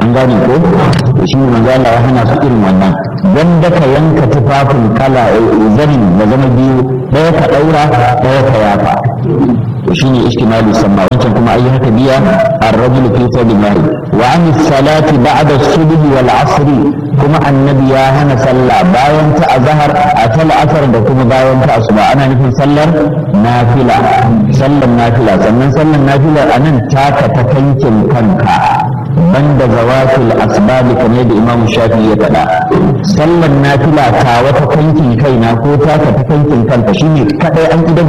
an gane ko shi ne manzo Allah ya hana su irin wannan dan da ka yanka tufafin kala zanin da zama biyu ɗaya ka ɗaura ɗaya ka yafa to shine istimali samma wancan kuma ayi haka biya ar-rajulu fi sabilillah wa an salati ba'da as-subh wal 'asr kuma annabi ya hana sallah bayan ta azhar a tal asar da kuma bayan ta asuba ana nufin sallar nafila sallar nafila sannan sallar nafila anan taka ta kankin kanka banda zawatul asbab kamar da imam shafi ya faɗa sallar nafila ta wata kankin kaina ko taka ta kankin kanka shine kadai an